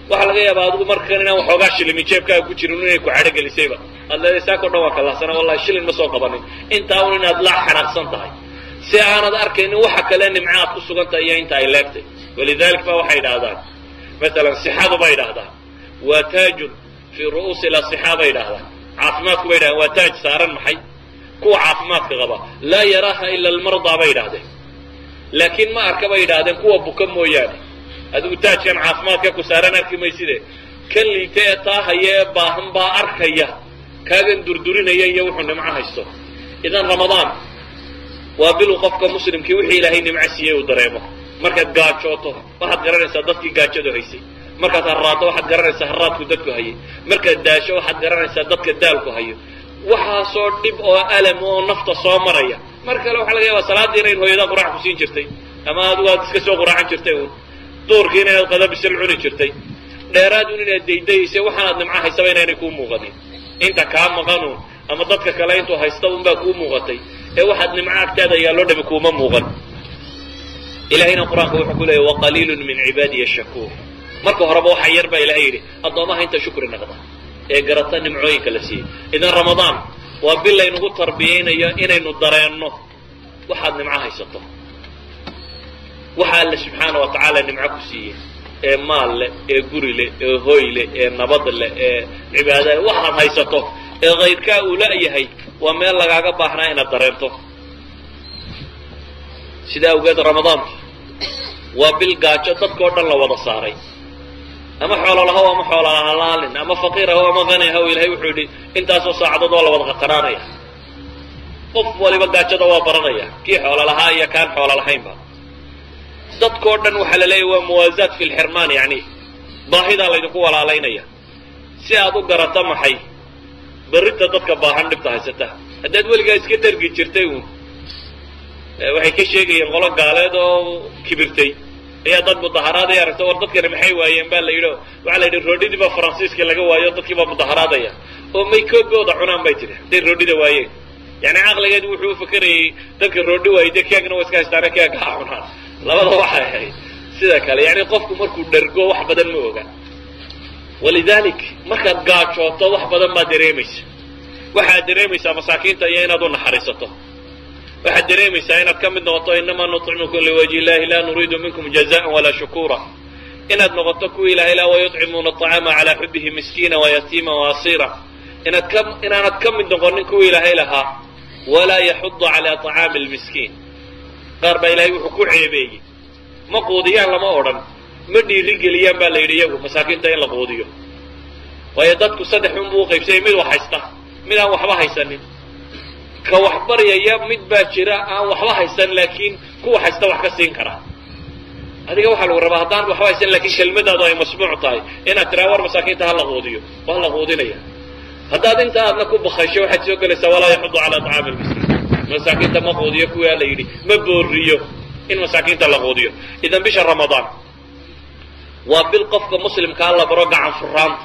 waxaa laga yaabaa adigu markan inaan waxoogaa shilimi jeebkaaga ku jirin inay ku cadho gelisayba aad leedahay saakao dhan waa kalahsana wallahi shilin ma soo qabanin intaa un inaad la xanaaqsan tahay si aanad arkaynin waxa kale nimca aad ku sugan tahay iyo inta ay leegtay walidalik ba waxay idhaahdaan masalan sixadu bay idhaahdaan waa taajun fii ru'uusi lasixa bay idhaahdaan caafimaadku bay idhahdaan waa taaj saaran maxay kuwa caafimaadka qaba laa yaraaha ila almardaa bay idhahdeen laakiin ma arka bay idhaahdeen kuwa buka mooyaane adigu taajkan caafimaadka ku saaran arki mayside kan liita ee taa haya ee baahan baa arkaya kaagan durdurinaya iyo wuxuu nimco haysto idan ramadaan waa bilu qofka muslimkii wixii ilaahay nimco siiyey uu dareemo markaad gaajooto waxaad garanaysaa dadkii gaajadu haysay markaad harraaddo waxaad garanaysaa harraadku dadku hayay markaad daasho waxaad garanaysaa dadka daalku hayo waxaasoo dhib oo alam oo nafta soo maraya mar kale waxaa laga yaabaa salaadiina in hooyadaa quraac ku siin jirtay ama adigu aad iska soo quraacan jirtay uun duurkiina inaad qadabisil cuni jirtay dheeraadun inaad daydaysay waxaanaad nimco haysaba inaynay kuu muuqanin inta kaa maqanuun ama dadka kale intuu haysta unbaa kuu muuqatay ee waxaad nimco agtaada yaaloo dhami kuuma muuqan ilahayna qur-aanka wuxuu ku leeyay waqaliilun min cibaadiya shakuur marka horeba waxa yar baa ilahay yidhi addoomaha inta shukri naqda ee garata nimcooyinka la siiyey idan ramadaan waa bil laynagu tarbiyaynayo inaynu dareenno waxaad nimco haysato waxa alle subxaana wa tacaala nimco ku siiyey ee maal leh ee guri leh ee hoy leh ee nabad leh ee cibaada leh waxaad haysato ee kayrkaa uu la-yahay waa meel lagaaga baahnaa inaad dareento sidaa awgeed ramadaanku waa bil gaajo dadkao dhan la wada saaray ama xoolo lahow ama xoola halaalin ama faqiir ahow ama qani ahow ilahay wuxuu yidhi intaasoo saacadood waa la wada qaqanaanaya qof waliba gaajada waa baranaya kii xoolo lahaa iyo kaan xoolo lahaynba dadkao dhan waxaa la leeyahy waa muwaasaat fi lxirmaan yani baahidaa laydinku walaalaynaya si aad u garata maxay berrinta dadka baahan dhibta haysata haddaad weligaa iska dargi jirtay uun waxay ka sheegayeen qolo gaaleed oo kibirtay ayaa dad mudaharaadaya aragta war dadkani maxay waayeen baa la yidhi o waxaa la yidhi roodhidii baa faransiiska laga waayo dadkii baa mudaharaadaya oo may koogooda cunaan bay tidhi hadday roodhida waayeen yani caqligeedu wuxuu ufakerayay dadka roodhi waayey dee keegna waa iska haystaane keega ha cunaan labada waxay ahayd sida kale yani qofku markuu dhergo wax badan ma oga walidalik markaad gaajooto wax badan baad dareemaysa waxaad dareemaysaa masaakiinta iyo inaad u naxariisato waxaad dareemaysaa inaad ka mid noqoto inamaa nuطcimukum liwajhi illahi la nuriidu minkum jazaan walaa shukura inaad noqoto kuwa ilahay la wayuطcimuuna aطcaama calaa xubihi miskiina wayatiima waasiira inaad ka inaanad ka mid noqonin kuwa ilaahay lahaa walaa yaxudu calaa طacaami lmiskiin qaar baa ilahay wuxuu ku ceebeeyey ma quudiyaan lama odhan ma dhiiri geliyaan baa la yidhi iyagu masaakiinta in la quudiyo waayo dadku saddex unbuu uqaybsayay mid wax haysta mid aan waxba haysanin ka wax baryaya mid baa jira aan waxba haysan laakiin kuwa haysta wax ka siin kara adiga waxaa lagu rabaa haddaan waxba haysan lakiin kelmadaadu ay masmuuc tahay inaad tiraa war masaakiinta hala quudiyo waa la quudinaya haddaad inta aadna ku bakaysho waxaad soo gelaysaa walaa yaxudu calaa طacaami lmiskiin masaakiinta ma quudiyo kuwaa la yidhi ma booriyo in masaakiinta la quudiyo idan bisha ramadaan waa bil qofka muslimkaa la baro gacan furaanta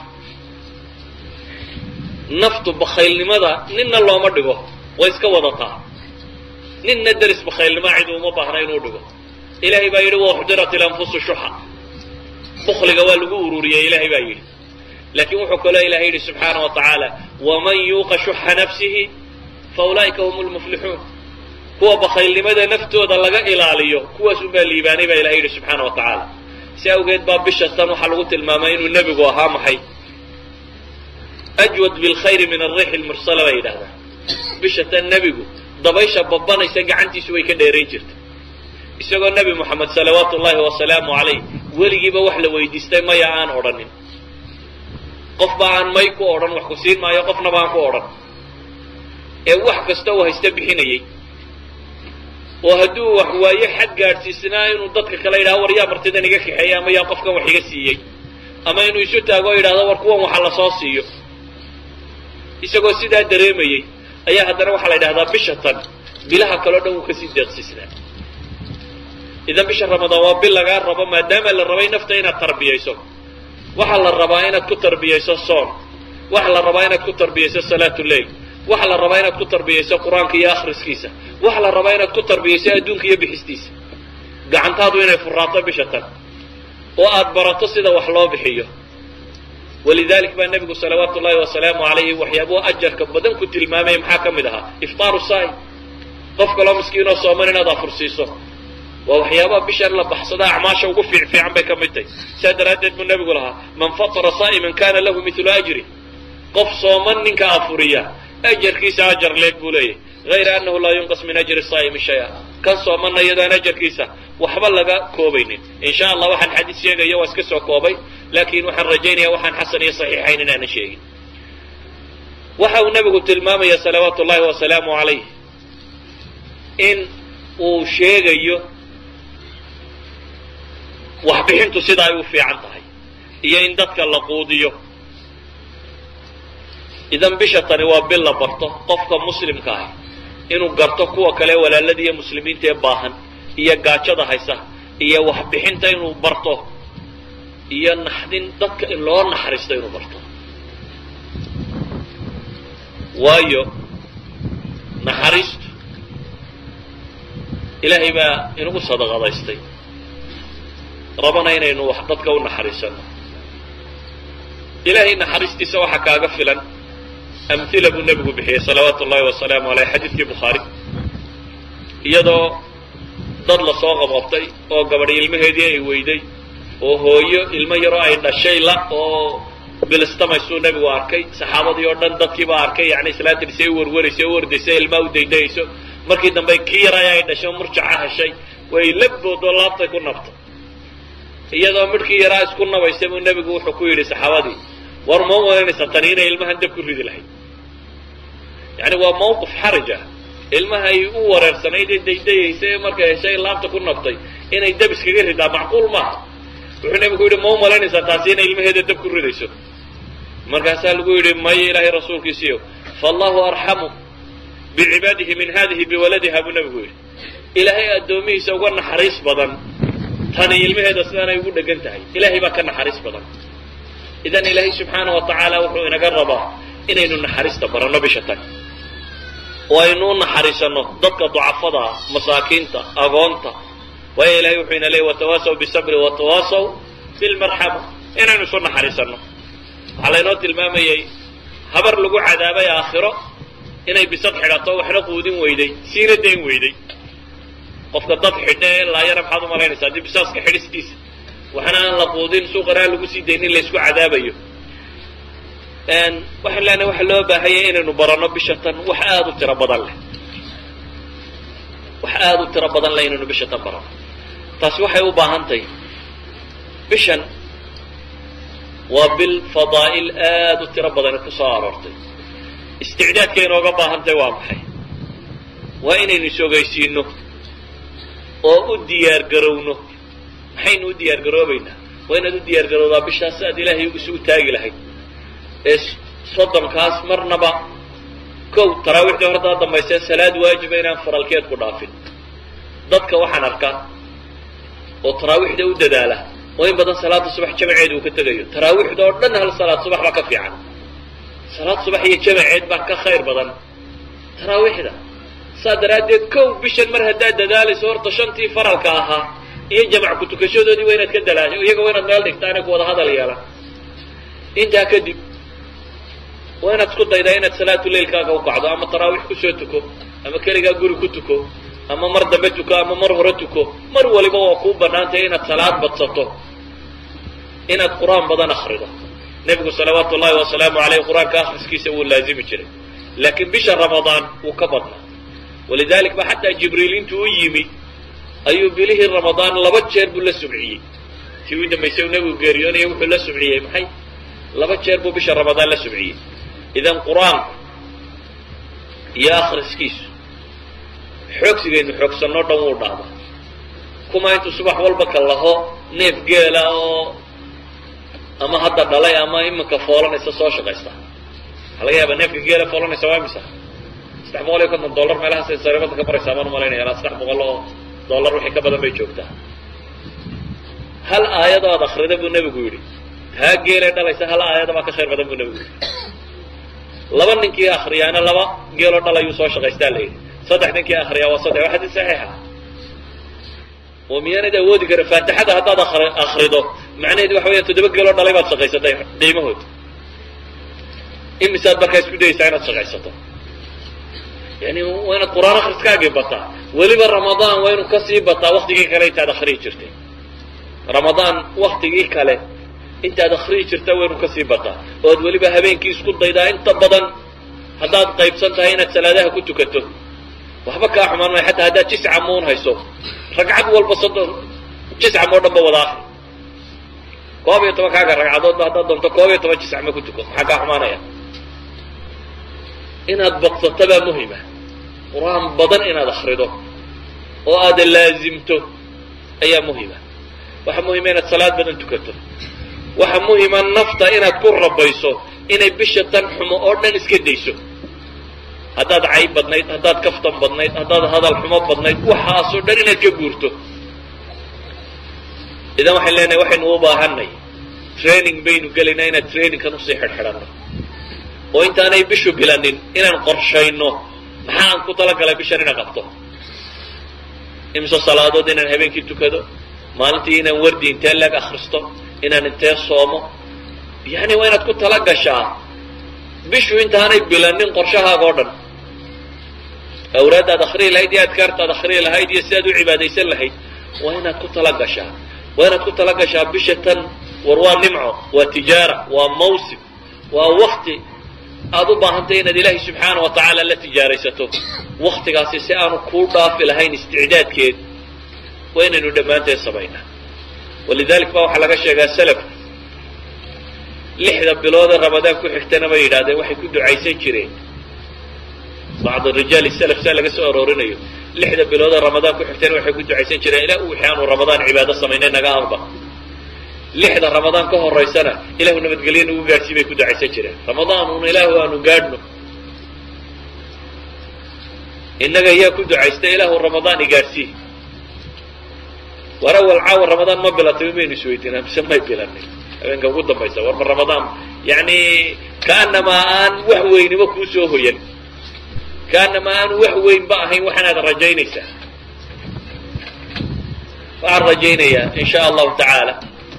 naftu bakaylnimada ninna looma dhigo way iska wadataa ninna deris bakaylnima cid uma baahna inuu dhigo ilaahay baa yidhi waxdirat ilanfusu shuxa bukliga waa lagu ururiyey ilaahay baa yidhi laakiin wuxuu kaloo ilahay yidhi subxaana wa tacaala waman yuuqa shuxa nafsihi fa ulaa'ika hum lmuflixuun kuwa bakaylnimada naftooda laga ilaaliyo kuwaas unbaa liibaanay baa ilahay yidhi subxaana wa tacaala si awgeed baa bisha tan waxaa lagu tilmaamay inuu nebigu ahaa maxay ajwad bilkhayri min alriixi lmursala bay yidhahdaan bisha tan nebigu dabaysha babanaysa gacantiisu way ka dheerayn jirta isagoo nebi moxamed salawaatu ullaahi wasalaamu calayh weligiiba wax la weydiistay maya aan odhanin qofba aan may ku odhan wax ku siin maayo qofnaba aan ku odhan ee wax kasta uu haysta bixinayey oo hadduu wax waayo xad gaadhsiisnaa inuu dadka kale yidhahdo war yaa martidan iga kaxeeya ama yaa qofkan wax iga siiyey ama inuu isu taago o yidhahdo war kuwan waxa lasoo siiyo isagoo sidaa dareemayey ayaa haddana waxaa la yidhahdaa bisha tan bilaha kaleo dhan wuu kasii deeqsiisnaa idan bisha ramadaan waa bil lagaa rabo maadaama la rabay nafta inaad tarbiyayso waxaa la rabaa inaad ku tarbiyayso soon waxaa la rabaa inaad ku tarbiyayso salaatu leil waxaa la rabaa inaad ku tarbiyayso qur-aanka iyo akhriskiisa waxaa la rabaa inaad ku tarbiyayso adduunka iyo bixistiisa gacantaadu inay furaato bisha tan oo aad barato sida wax loo bixiyo walidalik baa nebigu salawaatu ullahi wasalaamu calayhi waxyaabuhu ajarka badan ku tilmaamaya maxaa ka mid ahaa iftaaru saai qof kaloo miskiinoo sooman inaad afursiiso waa waxyaabaha bishan la baxsada acmaasha ugu fiicfiican bay ka mid tahay saa daraaddeed buu nebigu lahaa man fatara saa'iman kana lahu milu ajri qof sooman ninka afuriya ajarkiisa ajar leeg buu leeyahy hayra annahu laa yunqas min ajri saa'imi shay-a kan soomanna iyadaan ajarkiisa waxba laga koobaynin in sha allah waxaan xadiis sheegaya waa iska soo koobay laakiin waxaan rajaynaya waxaan xasan iyo saxiixayn inaanan sheegin waxa uu nebigu tilmaamaya salawaatu ullahi wasalaamu calayh in uu sheegayo waxbixintu sida ay u fiican tahay iyo in dadka la quudiyo idan bisha tani waa bil la barto qofka muslimka ah inuu garto kuwa kale walaalada iyo muslimiinta ee baahan iyo gaajada haysa iyo waxbixinta inuu barto iyo naxdin dadka in loo naxariisto inuu barto waayo naxariistu ilaahay baa inagu sadaqadaystay rabana inaynu wax dadka u naxariisano ilaahay naxariistiisa waxaa kaaga filan amhila buu nebigu bixiyey salawaatu ullahi wasalaamu aleyh xadiidkii bukhaari iyadoo dad lasoo qabqabtay oo gabadh ilmaheedii ay weyday oo hooyo ilmo yaroo ay dhashay la oo bilistamaysuu nebigu arkay saxaabadii oo dhan dadkiibaa arkay yani islaantiisay u warwaraysa u ordaysa ilmaa u daydayayso markii dambe kii yaray ay dhashay murjaca heshay way labboodoo laabtay ku nabtay iyadoo midhkii yaraa isku nabaysa buu nebigu wuxuu ku yidhi saxaabadii war ma malaynaysa tani inay ilmahan dab ku ridi lahayd yani waa mawqif xaraj ah ilmahay u wareersanayd ee daydayaysa ee markay heshay laabta ku nabtay inay dab iskaga ridaa macquul maaha wuxuu nebigu yidhi ma u malaynaysaa taasi inay ilmaheeda dab ku ridayso markaasaa lagu yidhi maya ilaahay rasuulkiisiiyo faallahu arxamu bicibaadihi min hadihi biwaladiha buu nebigu yidhi ilaahay addoomihiisa uga naxariis badan tani ilmaheeda sidaanay ugu dhegan tahay ilaahay baa ka naxariis badan idan ilaahay subxaana wa tacaala wuxuu inaga rabaa inaynu naxariista baranno bisha tan oo aynu u naxariisanno dadka ducafada ah masaakiinta agoonta waayo ilahay wuxuu ina leeyay watawaasaw bisabri watawaasaw bilmarxama inaynu isu naxariisanno waxaa laynoo tilmaamayay habar lagu cadaabay aakhiro inay bisad xidhato waxna quudin weyday siina dayn weyday qofka dad xidha ee laayana maxaad u malaynaysaa haddii bisaaska xidhistiisa waxna aan la quudin suuqana aan lagu sii daynin laysku cadaabayo waxaan leenahay waxa loo baahanya inaynu baranno bisha tan wax aada u tiro badan leh wax aada u tiro badan leh inaynu bisha tan baranno taasi waxay u baahan tahay bishan waa bil fadaa'il aada u tiro badani ku soo aroortay isticdaadka inooga baahan tahay waa maxay waa inaynu isogaysiino oo u diyaar garowno maxaynu u diyaar garoobaynaa waa inaad u diyaar garowdaa bishaas si aad ilaahay isugu taagi lahayd ee soddonkaas marnaba kow taraawiixdii hortaa dambaysee salaad waajiba inaan faralkeed ku dhaafin dadka waxaan arkaa oo taraawiixda u dadaala oo in badan salaada subax jamaceed uu ka tegayo taraawiixda oo dhan hal salaad subax baa ka fiican salaad subax iyo jamaceed baa ka khayr badan taraawiixda saa daraaddeed kow bishan mar haddaad dadaalayso horta shantii faralka ahaa iyo jamac ku tukashadoodii waa inaad ka dalaasho iyaga waa inaad meel dhigtaane ku wada hadal yeelan intaa kadib waa inaad isku daydaa inaad salaatu leilkaaga u kacdo ama taraawiix kusoo tuko ama keligaa guri ku tuko ama mar dambe tuko ama mar hore tuko mar waliba waa kuu bannaantay inaad salaad badsato inaad qur-aan badan akrido nebigu salawaatu ullahi wasalaamu aleyh qur-aanka akhriskiisa wuu laazimi jiray laakiin bisha ramadaan wuu ka badnaa walidalik ba xataa jibriil intuu u yimi ayuu bilihii ramadaan laba jeer buu la subciyey tii u dambaysay uu nebigu geeriyoonaya wuxuu la subciyey maxay laba jeer buu bisha ramadaan la subciyey idan qur-aanku iyo akhriskiisu xoogsigaynu xoogsanno dhan wuu dhahdaa kuma intuu subax walba ka laho neef geela oo ama hadda dhalay ama iminka foolanaysa soo shaqaysta waxaa laga yaabaa neefka geela foolanaysa waa imisa saddex boqol iyo konton dollar meelahaasay sariibada ka maraysaa baan umalaynaya ilaa saddex boqol oo dollar wixii ka badan bay joogtaa hal aayadoo ad akrida buu nebigu yidhi taa geelay dhalaysa hal aayada baa ka khayr badan buu nebigu yidhi laba ninkii akriyaana laba geeloo dhalayuu soo shaqaystaa la yidhi saddex ninkii akriyaa waa saddex waa xadiis saxiixa oo miyaanad awoodi kara faatixada haddaad akrido macnaheedu waxa weya toddoba geeloo dhalay baad shaqaysatay qiimahood imisaad markaa isku dayaysaa inaad shaqaysato yani waa inaad qur-aan akhriskaagii bataa weliba ramadaan waa inuu kasii bataa waktigii kale intaad akriyi jirtay ramadaan waktigii kale intaad akriyi jirta waa inuu kasii bataa oo ad weliba habeenkii isku daydaa inta badan haddaad qaybsan tahay inaad salaadaha ku tukato waxba kaa xumaan maayo xataa haddaad jisca muun hayso ragcad walba soddon jisca moo dhan ba wada akri koob iyo tobankaaga ragcadoodba haddaad doonto koob iyo toban jisc ma ku tuko maxaa kaa xumaanaya inaad badsato baa muhima qur-aan badan inaad akrido oo aada laazimto ayaa muhima waxaa muhima inaad salaad badan tukato waxaa muhima nafta inaad ku rabayso inay bisha tan xumo oo dhan iska dayso haddaad cayb badnayd haddaad kaftan badnayd haddaad hadal xumo badnayd waxaasoo dhan inaad ka guurto idan waxayn leenahay waxaynu u baahanay training baynu gelaynaa inaad trainingkan usii xidhxidhanno oo intaanay bishu bilanin inaan qorshayno maxaa aan ku talagalay bishan inaan qabto imse salaadood inaan habeenkii tukado maalintii inaan wardi intee leeg akristo inaan intee soomo yani waa inaad ku tala gashaa bishu intaanay bilanin qorshahaaga o dhan awraaddaad akriyi lahayd iyo adkaartaad akriyi lahayd iyo sidaad u cibaadaysan lahayd waa inaad ku tala gashaa waa inaad ku tala gashaa bisha tan war waa nimco waa tijaara waa mawsim waa wakti aada u baahantay inaad ilaahay subxaana wa tacaala la tijaaraysato waktigaasi si aanu kuu dhaafi lahayn isticdaadkeed waa inaynu dhammaanteed samaynaa walidalik ba waxaa laga sheegaa salaf lixda biloodee ramadaan ku xigtana bay yidhahdeen waxay ku ducaysan jireen bacd rijaal salaf saa laga soo aroorinayo lixda biloodee ramadaan ku xigtana waxay ku ducaysan jireen ilaa u wixii aanu ramadaan cibaado samaynay naga aqba lixda ramadaan ka horaysana ilahu nabadgelyo nagu gaadhsii bay ku ducaysan jireen ramadaan una ilaahu aanu gaadhno innaga yaa ku ducaysta ilaahu ramadaan i gaadhsii war awal caawa ramadaan ma bilatay maynu isweydiinaa mise may bilanin habeenka ugu dambaysa warma ramadaan yani kaanamaa aan wax weynima kuu soo hoyan kaanamaa aan wax weynba ahayn waxaanaad rajaynaysaa waxaan rajaynayaa in sha allahu tacaala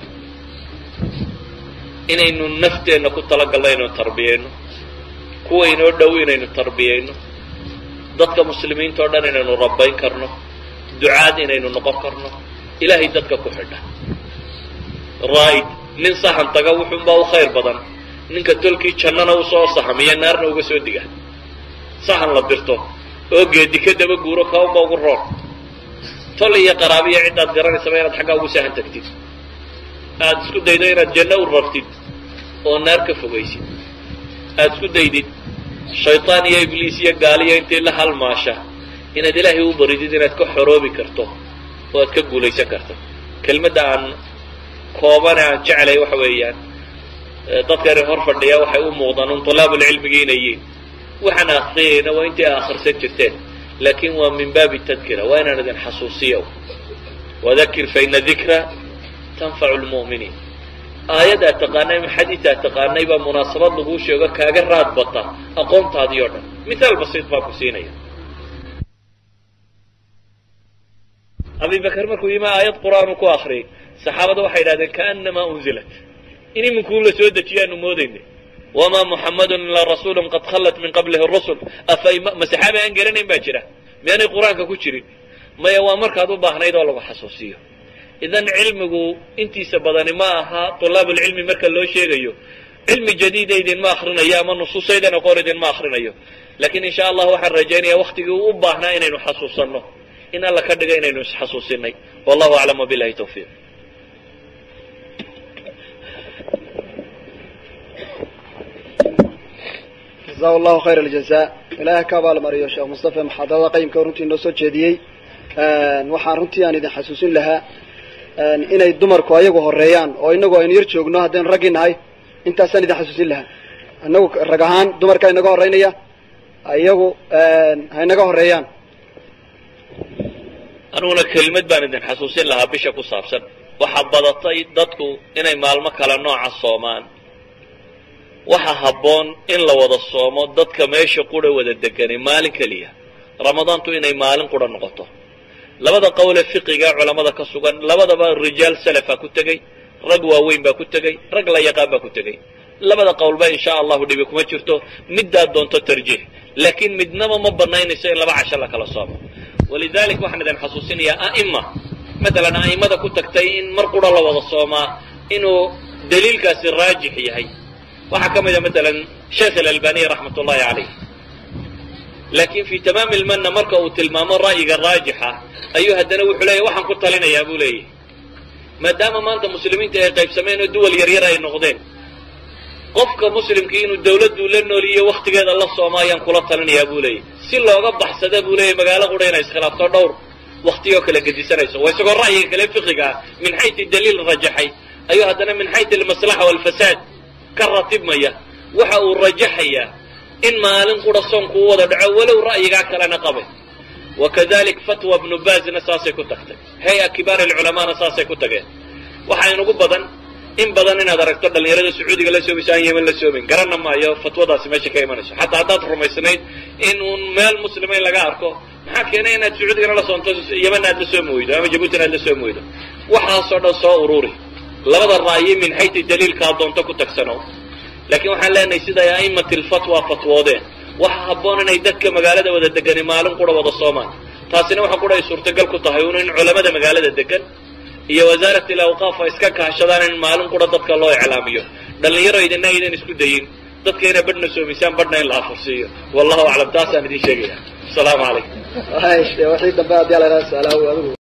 inaynu nafteenna ku talagalno inaynu tarbiyayno kuwa inoo dhow inaynu tarbiyayno dadka muslimiinta o dhan inaynu rabbayn karno ducaad inaynu noqon karno ilaahay dadka ku xidha raa'id nin sahan taga wuxuunbaa u khayr badan ninka tolkii jannana usoo sahamiya naarna uga soo diga sahan la dirto oo geedi ka daba guuro kaunba ugu roon tol iyo qaraabiya ciddaad garanaysaba inaad xaggaa ugu sahan tagtid aada isku daydo inaad janno u rartid oo naar ka fogaysid aada isku daydid shaytaan iyo ibliis iyo gaaliya intii la halmaasha inaad ilaahay u baridid inaad ka xoroobi karto oo aad ka guulaysan karto kelmadda aan koobane aan jeclay waxa weeyaan dadkani hor fadhiya waxay u muuqdaan un tulaabulcilmigi inay yiin waxaan akriyayna waa intii akhrisan jirteen laakin waa min baabi tadkira waa inaan idin xasuusiyo wadakir faina dikra tanfacu lmu'miniin aayaddaa taqaanay ama xadiidaa taqaanay baa munaasabad laguu sheego kaaga raad bata aqoontaadii o dhan mithaal basiid baan ku siinaya abi bakr markuu yimi aayad qur'aan uu ku akriyay saxaabada waxay idhahdeen kaanamaa unzilat in iminkuu la soo dejiyaanu moodayna wamaa muxammadun ilaa rasuulun qad khallat min qablihi rusul afa ma saxaabi aan garanayn baa jira miyaanay qur-aanka ku jirin maya waa markaad u baahnayd oo lagu xasuusiyo idan cilmigu intiisa badani ma aha tulaabulcilmi marka loo sheegayo cilmi jadiida idinma akrinayo ama nusuusaydan aqoon idinma akrinayo lakin in sha allah waxaan rajaynaya waktigii u baahnaa inaynu xasuusanno in alla ka dhiga inaynu isxasuusinay wallahu aclam wabilahi tawfiiq jaza allahu khayr aljaza ilaahay ka abaalmariyo sheekh mustafa muxaadarada qayimka runtii noo soo jeediyey waxaan runtii aan idin xasuusin lahaa inay dumarku ayagu horeeyaan oo inagu aynu yar joogno haddaynu raggii nahay intaasaan idin xasuusin lahaa inagu rag ahaan dumarkaa inaga horeynaya iyagu ha inaga horeeyaan aniguna kelimad baan idin xasuusin lahaa bisha ku saabsan waxaa badatay dadku inay maalmo kale nooca soomaan waxa habboon in la wada soomo dadka meesha qura wada deganay maalin keliya ramadaantu inay maalin qura noqoto labada qowle fiqiga culammada ka sugan labadaba rijaal salafa ku tegey rag waaweyn baa ku tegey rag la yaqaan baa ku tegey labada qowlba insha allahu dhibi kuma jirto middaad doonto tarjiix laakiin midnaba ma banaynayso in laba casho la kala soomo walidalik waxaan idin xasuusinayaa a'ima matalan a'imada ku tagtay in mar qura la wada soomaa inuu daliilkaasi raajix yahay waxaa ka mida matalan sheekh alalbaniy raxmat ullahi calayh laakiin fii tamaami ilmanna marka uu tilmaamo ra'yiga raajixa ayuu haddana wuxuu leeyahy waxaan ku talinayaa buu leeyahy maadaama maanta muslimiinta ay qaybsameen oo duwal yaryar ay noqdeen qofka muslimkii inuu dawladduu la nooliyo wakhtigeeda la sooma ayaan kula talinayaa buu leeyahy si looga baxsada buu leeyahy magaalo qura inay iskhilaafto dhowr waktiyoo kala gedisanayso waa isagoo ra'yiga kale fiqiga ah min xayti daliil rajaxay ayuu haddana min xayti almaslaxa waalfasaad ka ratibmaya waxa uu rajaxayaa in maalin qura soonku u wada dhaco walow ra'yigaa kalena qabay wakadalik fatwa bnu baazna saasay ku tagtay hay-a kibaar alculamaana saasay ku tageen waxaa inugu badan in badan inaad aragto dhallinyarada sacuudiga la soomayso aan yeman la soomayn garanna maayo fatwadaasi meesha ka imanayso xataa haddaad rumaysnayd in uun meel muslima in laga arko maxaa keenay inaad sacuudigana la soonto yemanna aad la soomi weydo ama jabuutina aad la soomi weydo waxaasoo dhan soo ururi labada ra'yi min xayti daliilkaa doonto ku tagsano laakiin waxaan leenahay siday a'imati lfatwa fatwoodeen waxa habboon inay dadka magaalada wada degani maalin qura wada soomaan taasina waxa qura ay suurtagal ku tahay un in culamada magaalada degan iyo wasaarat alawqaaf ay iska kahashadaan in maalin qura dadka loo iclaamiyo dhallinyaro idina aydan isku dayin dadka inay badhna soomisaan badhna in la afursiiyo wallahu aclam taasaan idin sheegaya asalaamu calaykum wixii dambe haddii ala su-aalaha adigu